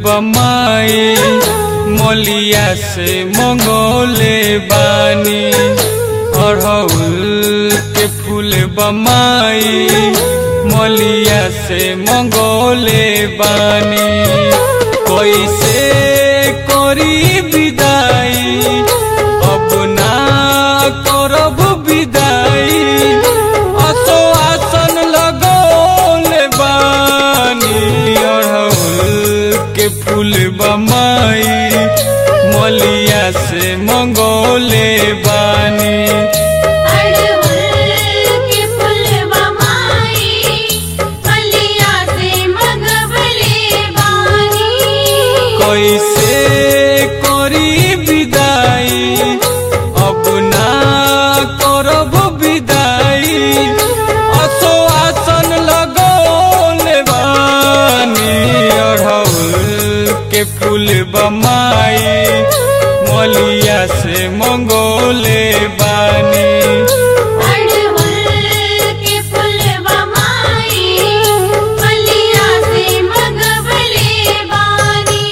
बमाई मलिया से मंगोले बानी अड़हुल के फूल बमाई मलिया से मंगोले बानी कैसे करी विदाई अब ना करब विदाई असो आसन लगोले बानी अड़हुल के फूल बमाई मलिया से मंगोले बानी अड़हुल के फुलवा माई मलिया से मगबले बानी कैसे करी विदाई अब ना करब विदाई असो आसन लगोले बानी अड़हुल के फूल बमाई मलिया से मंगोले बानी अड़हुल के फुलवा माई मलिया से मगबले बानी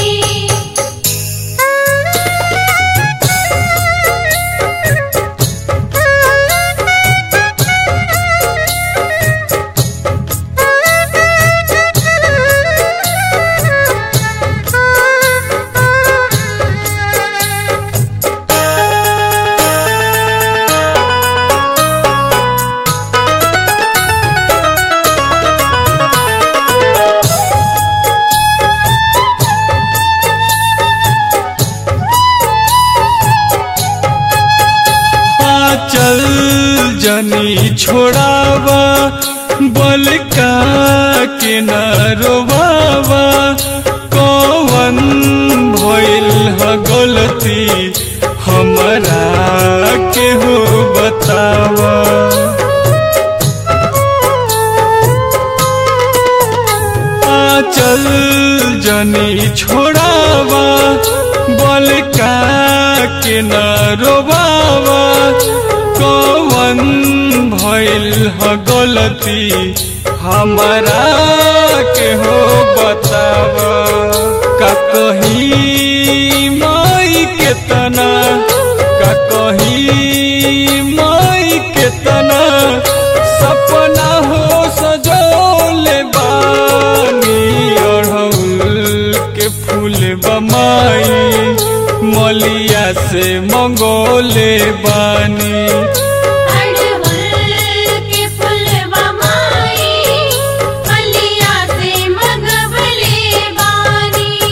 चल जनी छोड़ावा बल का के न रोवावा कौन भइल ह गलती हमरा के हो बतावा चल जनी छोड़ावा बल का के न रोबावा कौन भइल ह गलती हमरा के हो बतावा का कही माई के तना का कही माई के तना सपना हो सजोले बानी अड़हुल के फूल बमाई मलिया से मंगोले बानी अड़हुल के फुलवा माई मलिया से मगबले बानी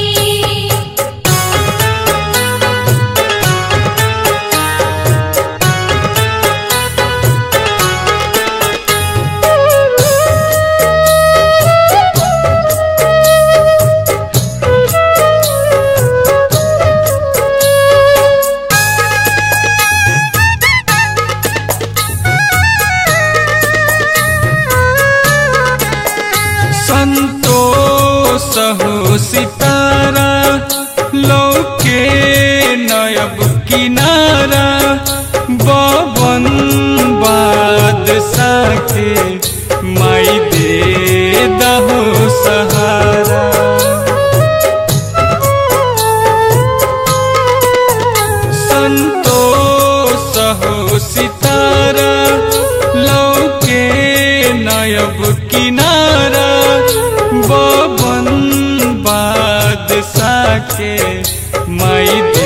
संतोष हो सितारा लौके नयब किनारा बबन बादशाह के माई दे दहो सहारा संतोष हो सितारा लौके नयब किनारा बबन बादशाह के माई दे